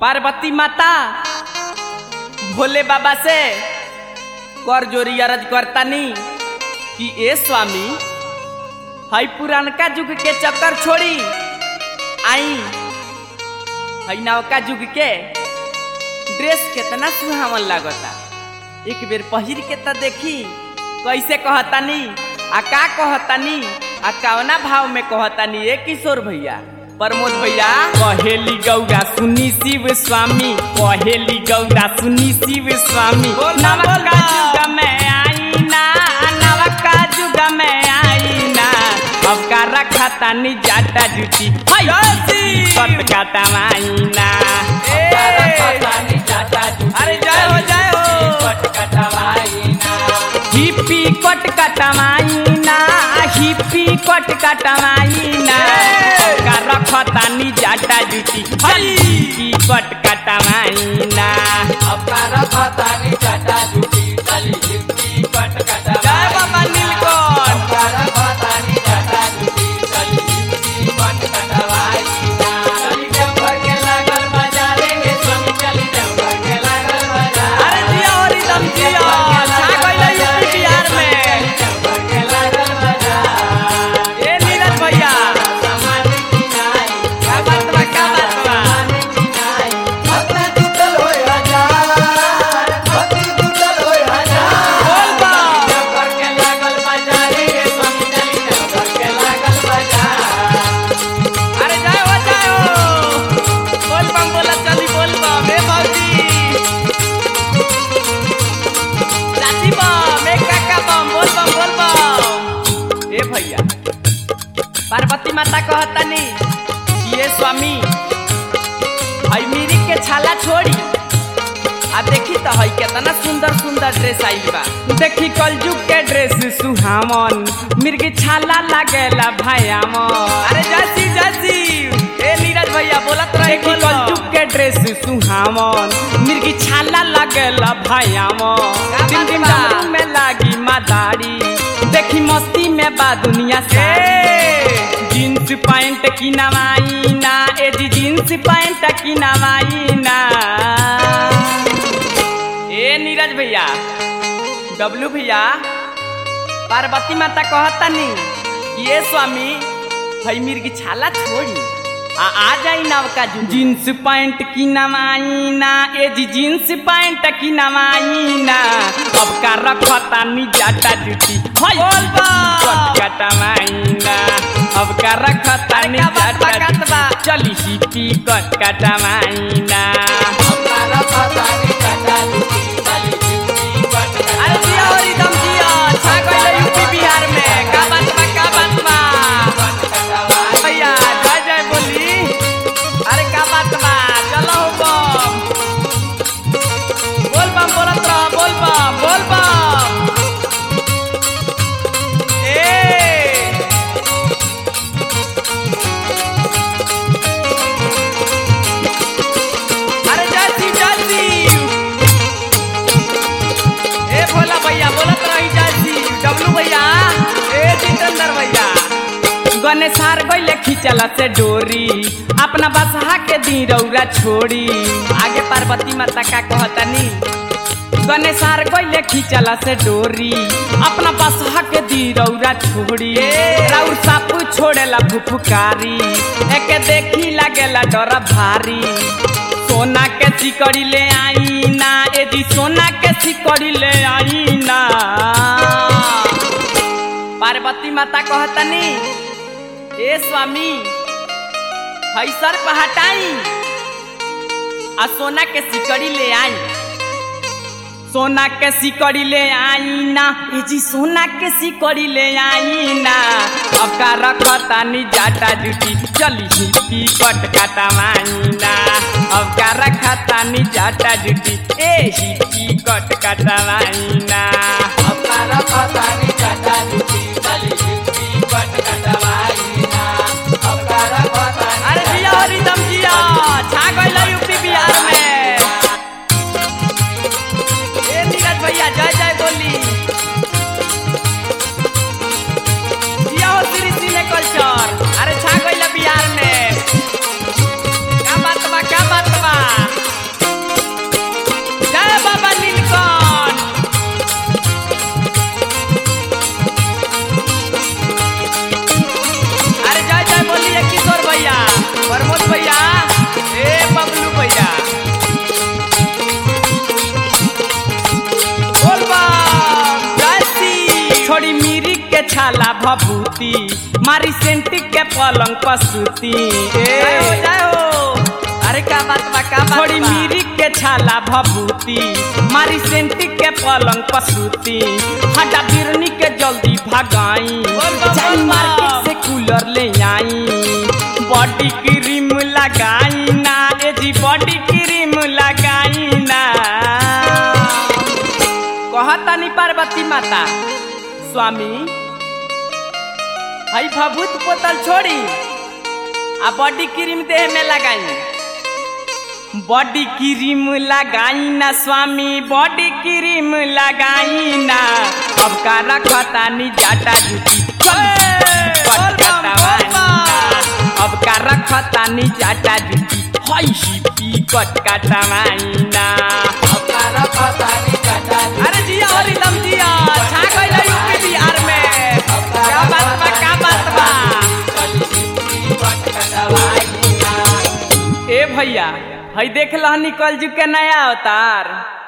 पार्वती माता भोले बाबा से कर जोरी अरज करतानी कि ए स्वामी हई पुरानका युग के चक्कर छोड़ी आई हई नवका युग के ड्रेस केतना सुहावन लागता एक बेर पहिर के त देखी कैसे कहतानी आ का कहतानी आ कवना भाव में कहतानी ए किशोर भैया प्रमोद भैया कहेली गौरा सुनी शिव स्वामी कहेली गौरा सुनी शिव स्वामी नवका युग में आई ना नवका युग में आई ना अब का रखा तानी जाटा जुटी हई कट काटा माईना अरे जय हो जय हो हिप्पी कट कटमाइना हिप्पी कट कटमाइना का रखतानी जाटा जुटी हिप्पी कट कटमाइना जय बाबा नीलकंठ अरे जिया हो रिदम जिया छा गइल यूपी बिहार में ए नीरज भैया क्या बात बा क्या बात बा बोल बा अरे जय हो जय हो बोल बम बोला चली बोल बम ए भौजी चाची बम ए काका बम बोल बम बोल बम ए भैया पार्वती माता कहतानी कि ये स्वामी हई मिरी के छाला छोड़ी आ देखी तो हई केतना सुंदर सुंदर ड्रेस आइल बा देखी कलजुग के ड्रेस सुहावन मिर्गी छाला लागेला भयामन अरे जसी जसी ए नीरज भैया बोलत रहे देखी कलजुग के ड्रेस सुहावन मिर्गी छाला लागेला भयामन दिन दिन डमरू में लागी मादारी देखी मस्ती में बा दुनिया से जींस पैंट की नवाईना ए जी जींस पैंट की नवाईना ए नीरज भैया डब्लू भैया पार्वती माता कहतानी ये स्वामी हई मिर्गी छाला छोड़ी आ आ जाई नवका जुग जींस पैंट की नवाईना ए जी जींस पैंट की नवाईना अब का रखतानी जाटा जुटी हई बोल कटा माईना अब का रखतानी जाटा जुटी चली हिपी कट कटा माईना अरे जिया हो रिदम जिया छा गइल यूपी बिहार में का बात बा का बात बा भैया जय जय बोली अरे का बात बा चलो हो बम बोल बम बोलत रह बोल बम बोल बम ए अरे जय शिव जय शिव ए भोला भैया बोलत रही जासी डब्लू भैया ए जितेंद्र भैया गणेशार गइले खिंचला से डोरी अपना बसहा के दी रौरा छोड़ी आगे पार्वती माता का कहतनी गणेशार गइले खिंचला से डोरी अपना बसहा के दी रौरा छोड़ी राउर सापू छोड़ेला फुफुकारी एके देखी लागेला डर भारी सोना के सिकड़ी ले आई ना ए जी सोना के सिकड़ी ले आई ना पार्वती माता कहतनी ए स्वामी हई सर पे हटाई आ सोना के सिकड़ी ले आई सोना के सिकड़ी ले आई ना ए जी सोना के सिकड़ी ले आई ना अब का रखतानी जाटा जुटी चली हिपी कट काटा माईना अब का रखतानी जाटा जुटी ए हिपी कट काटा माईना अरे जिया हो रिदम जिया छा गइल यूपी बिहार में ए नीरज भैया जय जय बोली जिया हो श्री सिने कल्चर अरे छा गइल बिहार में क्या बात बा क्या बात बा के छाला भभूति मारी सेंटी के पलंग पसूती जय हो जय हो अरे का बात बा का बात थोड़ी बा? मीरी के छाला भभूति मारी सेंटी के पलंग पसूती हटा बिरनी के जल्दी भगाई बोल बा, जाई बोल बा। मार्केट से कूलर ले आई बॉडी क्रीम लगाई ना ए जी बॉडी क्रीम लगाई ना कहतानी पार्वती माता स्वामी हई भभूत बोतल छोड़ी आ बॉडी क्रीम देह में लगाई बॉडी क्रीम लगाई ना स्वामी बॉडी क्रीम लगाई ना अब का रखतानी जाटा जुटी बोल बम, बोल बम। अब का रखतानी जाटा जुटी हई शिपी कट कटवाइना अरे जिया और एकदम जिया छा गइल यूपी बिहार में क्या बात बा का बात बा ए भैया हई देख लह निकल जू के नया अवतार